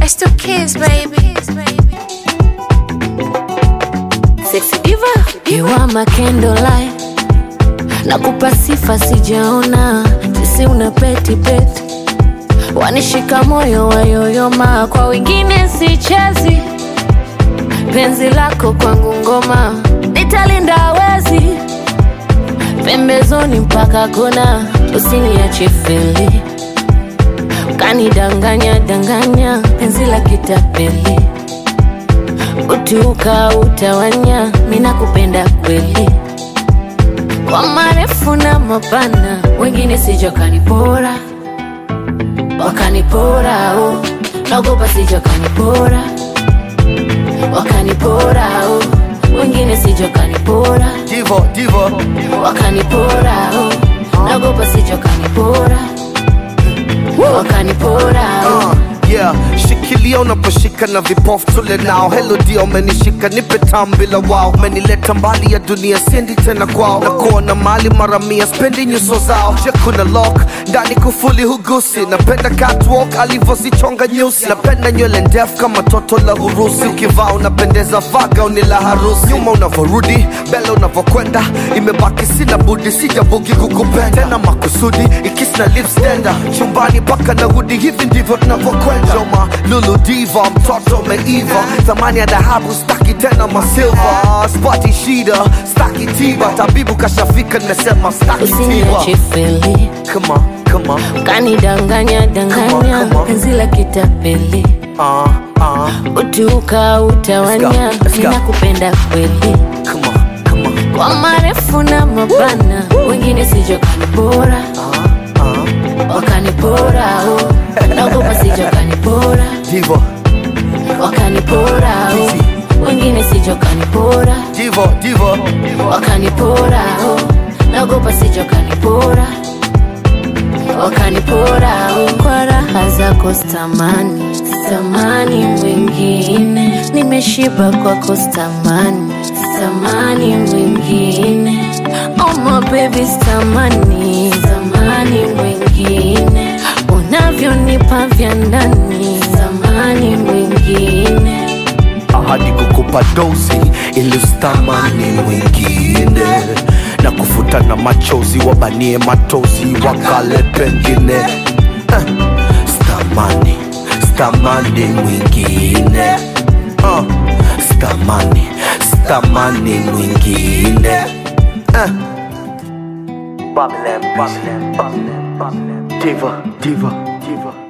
It's two kids, baby. Sexy diva, you are my candlelight. Nakupa sifa sijaona, sisi una peti peti, wanishika moyo wayoyoma, kwa wengine sichezi. Penzi lako kwangu ngoma, nitalinda wezi pembezoni mpaka kona, usiniache feli, ukanidanganya danganya, penzi la kitapeli utiuka utawanya, mina kupenda kweli, kwa marefu na mapana, wengine sija kanipora, wakanipora oh. naogopa sija kanipora, wakanipora oh. wengine sija kanipora, Divo, divo, wakanipora oh. naogopa sija kanipora, wakanipora oh. uh, yeah. Shikilia unaposhika na vipofu tule nao. Hello dia, umenishika nipe tam bila wao. Umenileta mbali ya dunia, siendi tena kwao. Na kuona mali mara mia, spendi nyuso zao. Je, kuna lock ndani kufuli hugusi. Napenda catwalk alivyozichonga nyusi. Napenda nywele ndefu kama toto la Urusi. Ukivaa unapendeza vaga uni la harusi. Nyuma unavyorudi, mbele unavyokwenda, imebaki sina budi, sijabugi kukupenda tena makusudi, ikisi na lips tender chumbani paka na hudi, hivi ndivyo tunavyokwenda. Joma Lulu diva, mtoto umeiva, thamani ya dhahabu staki tena masilva, spati shida staki tiba, tabibu kashafika, nimesema staki tiba. usiniache feli Come on, come on, kanidanganya Come on, danganya come on. penzi la kitapeli uh, uh, utiuka utawanya Let's go, let's go. ninakupenda kweli come on, come on, kwa marefu na mapana wengine sija kanipora uh, uh. wakanipora oh. naogopa sija kanipora Divo, wakanipora oh. wengine sija kanipora divo, divo, wakanipora oh. naogopa sija kanipora wakanipora oh. kwa raha zako stamani stamani mwingine nimeshiba kwako stamani stamani mwingine oh my baby stamani stamani mwingine unavyonipa vya ndani stamani mwingine ahadi kukupa dozi ilistamani mwingine na kufuta na machozi wabanie matozi wakale pengine eh, stamani stamani mwingine uh, stamani stamani mwingine eh. Babylon, Babylon, Babylon, Babylon. Diva, diva, diva.